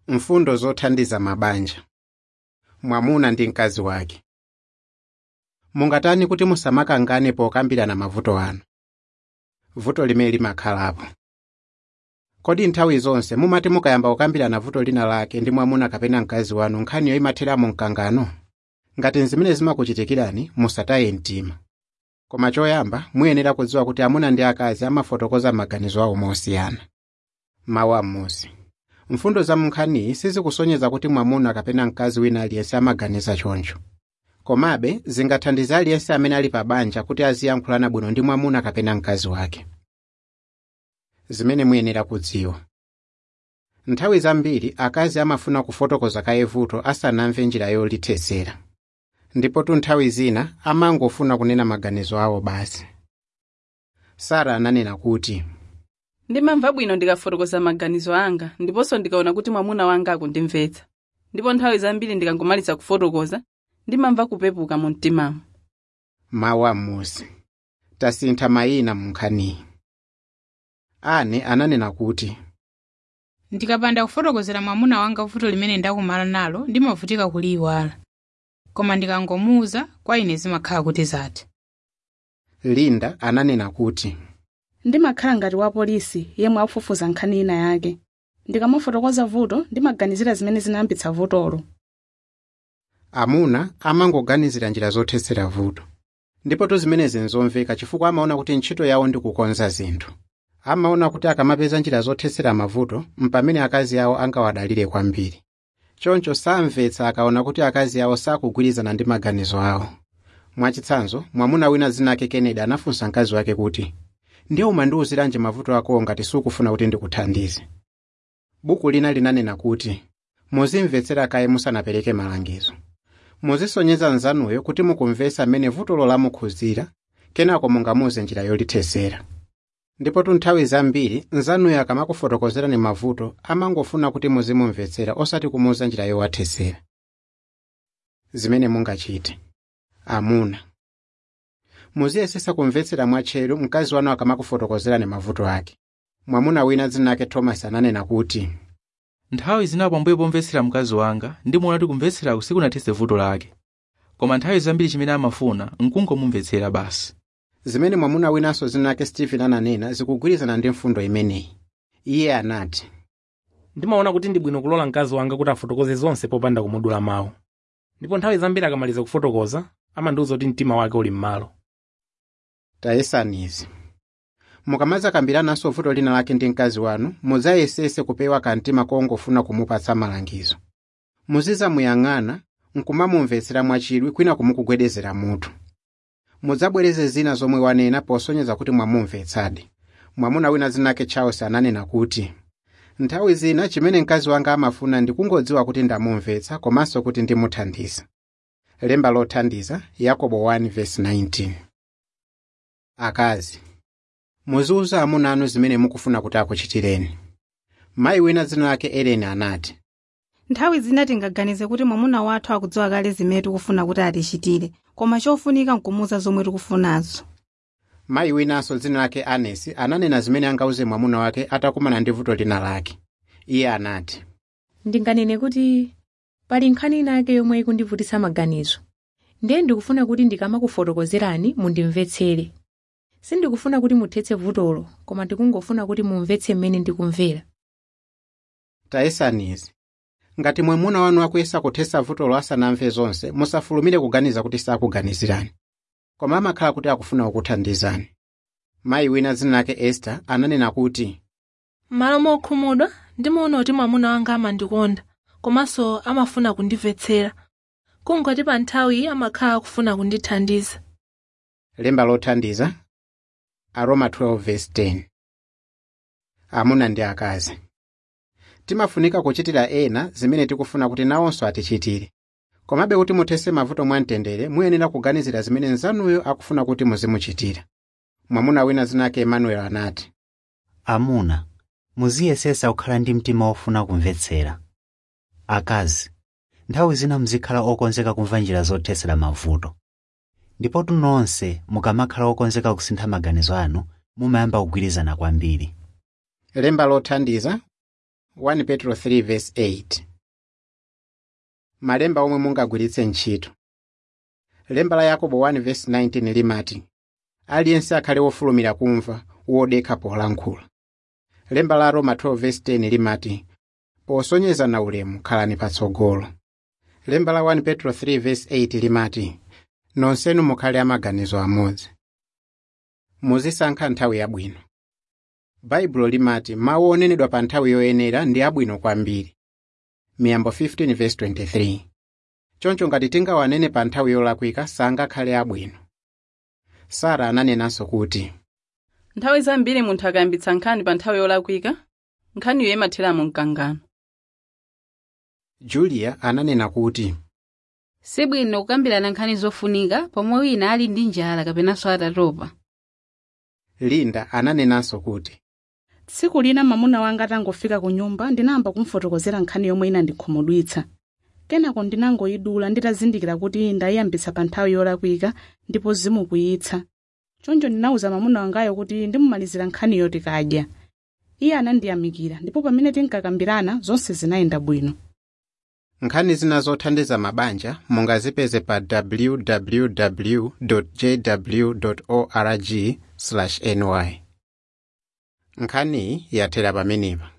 mfundo zothandiza mabanja mwamuna ndi mkazi wake mungatani kuti musamakangane pokambirana mavuto anu vuto limene limakhalapo kodi nthawi zonse mumati mukayamba kukambirana vuto lina lake ndi mwamuna kapena mkazi wanu nkhaniyo imatheramo mkangano ngati zimene zimakuchitikirani musataye mtima koma choyamba muyenera kudziwa kuti amuna ndi akazi amafotokoza maganizo awo mosiyana mawu amusi mfundo za munkhaniyi sizikusonyeza kuti mwamuna kapena mkazi wina aliyense amaganiza choncho komabe zingathandize aliyense amene ali pa banja kuti aziyankhulana bwino ndi mwamuna kapena mkazi wake zimene muyenera kudziwa nthawi zambiri akazi amafuna kufotokoza kaye vuto asanamve njira yolithetsera ndipotu nthawi zina amangofuna kunena maganizo awo basi sara ananena kuti ndimamva bwino ndikafotokoza maganizo anga ndiponso ndikaona kuti mwamuna wanga akundimvetsa ndipo nthawi zambiri ndikangomaliza kufotokoza ndimamva kupepuka mu mtimamu mawu amusi tasintha mayina mu nkhaniyi ane ananena kuti ndikapanda kufotokozera mwamuna wanga vuto limene ndakumana nalo ndimavutika kuliyiwala koma ndikangomuwuza kwa ine zimakhala kuti zatha linda ananena kuti ndimakhala ngati wa polisi yemwe akufufuza nkhani ina yake ndikamafotokoza vuto ndimaganizira zimene zinayambitsa vutolo amuna amangoganizira njira zothetsera vuto ndipotu zimenezi nzomveka chifukwa amaona kuti ntchito yawo ndi kukonza zinthu amaona kuti akamapeza njira zothetsera mavuto mpamene akazi awo angawadalire kwambiri choncho samvetsa akaona kuti akazi awo sakugwirizana ndi maganizo awo mwachitsanzo mwamuna wina zinake kennedy anafunsa mkazi wake kuti ndiye umandiwuziranji mavuto akowo ngati sukufuna kuti ndikuthandize buku lina linanena kuti muzimvetsera kaye musanapereke malangizo muzisonyeza nzanuyo kuti mukumvetsa mmene vutolo lamukhuzira kenako mungamuze njira yolithetsera ndipotu nthawi zambiri nzanuyo akamakufotokozerani mavuto amangofuna kuti muzimumvetsera osati kumuuza njira yowathetsera zimene mungachite amuna muziyesesa kumvetsera mwatcheru mkazi wanu akamakufotokozerani mavuto ake mwamuna wina dzinake thomas ananena kuti nthawi zinapo ambuye pomvetsera mkazi wanga ndimuona kuti kumvetsera sikunathetse vuto lake koma nthawi zambiri chimene amafuna nkungomumvetsera basi zimene mwamuna winanso zinake stephen ananena zikugwirizana ndi mfundo imeneyi iye anati ndimaona kuti ndi bwino kulola mkazi wanga kuti afotokoze zonse popanda kumudula mawu ndipo nthawi zambiri akamaliza kufotokoza amandiwuza kuti mtima wake uli m'malo tayesanizi mukamaza kambirananso vuto lina lake ndi mkazi wanu mudzayesese kupewa kamtima kongofuna kumupatsa malangizo muzizamuyang'ana nkumamumvetsera mwachidwi kwina kumukugwedezera mutu mudzabwereze zina zomwe wanena posonyeza kuti mwamumvetsadi mwamuna wina zinake charles ananena kuti nthawi zina chimene mkazi wanga amafuna ndikungodziwa kuti ndamumvetsa komanso kuti ndimuthandiza lemba lothandiza yakobo 1:19 akazi muziwuza amuna anu zimene mukufuna kuti akuchitireni mayi wina dzina lake ellen anati nthawi zina tingaganize kuti mwamuna wathu akudziwa kale zimene tikufuna kuti atichitire koma chofunika nkumuwuza zomwe tikufunazo mayi winanso dzina lake anesi ananena zimene angauze mwamuna wake atakumana ndi vuto lina lake iye anati ndinganene kuti pali nkhani inake yomwe ikundivutitsa maganizo ndiye ndikufuna kuti ndikamakufotokozerani mundimvetsere sindikufuna kuti muthetse vutolo koma ndikungofuna kuti mumvetse mmene ndikumvera tayesanizi ngati mwamuna wanu akuyesa kuthetsa vutolo asanamve zonse musafulumire kuganiza kuti sakuganizirani koma amakhala kuti akufuna kukuthandizani mayi wina dzina lake ester ananena kuti m'malo mokhumudwa ndimaona kuti mwamuna wanga amandikonda komanso amafuna kundimvetsera kungoti pa nthawi amakhala akufuna kundithandiza lemba lothandiza aroma 12:10 amuna ndi akazi timafunika kuchitira ena zimene tikufuna kuti nawonso atichitire komabe kuti muthetse mavuto mwamtendere muyenera kuganizira zimene nzanuyo akufuna kuti muzimuchitira mwamuna wina zinake emmanuel anati amuna muziyesesa kukhala ndi mtima wofuna kumvetsera akazi nthawi zina muzikhala okonzeka kumva njira zothetsera mavuto ndipotu nonse mukamakhala okonzeka kusintha maganizo anu mumayamba kugwirizana kwambiri lemba lothandiza 1 petro 3 verse 8 malemba omwe mungagwiritse ntchito lemba la yakobo 1 verse 19 limati aliyense akhale wofulumira kumva wodekha polankhula lemba la roma 12 verse 10 limati posonyezana ulemu khalani patsogolo lemba la 1 petro 3 verse 8 limati nonsenu mukhale amaganizo amodzi muzisankha nthawi yabwino baibulo limati mawu onenedwa pa nthawi yoyenera ndi abwino kwambiri miyambo 15 verse 23 choncho ngati tingawanene pa nthawi yolakwika sangakhale abwino sara ananenanso kuti nthawi zambiri munthu akayambitsa nkhani pa nthawi yolakwika nkhaniyo imathera mu mkangano julia ananena kuti sibwino kukambirana nkhani zofunika pomwe wina ali ndi njala kapenanso atatopa linda ananenanso kuti tsiku lina mwamuna wanga atangofika ku nyumba ndinayamba kumfotokozera nkhani yomwe inandikhumudwitsa kenako ndinangoyidula nditazindikira kuti ndayiyambitsa pa nthawi yolakwika ndipo zimukwiyitsa choncho ndinawuza mwamuna wangayo kuti ndimumalizira nkhaniyo tikadya iye anandiyamikira ndipo pamene tinkakambirana zonse zinayenda bwino nkhani zina zothandiza mabanja mungazipeze pa www jw org ny nkhaniyi yathera pamenepa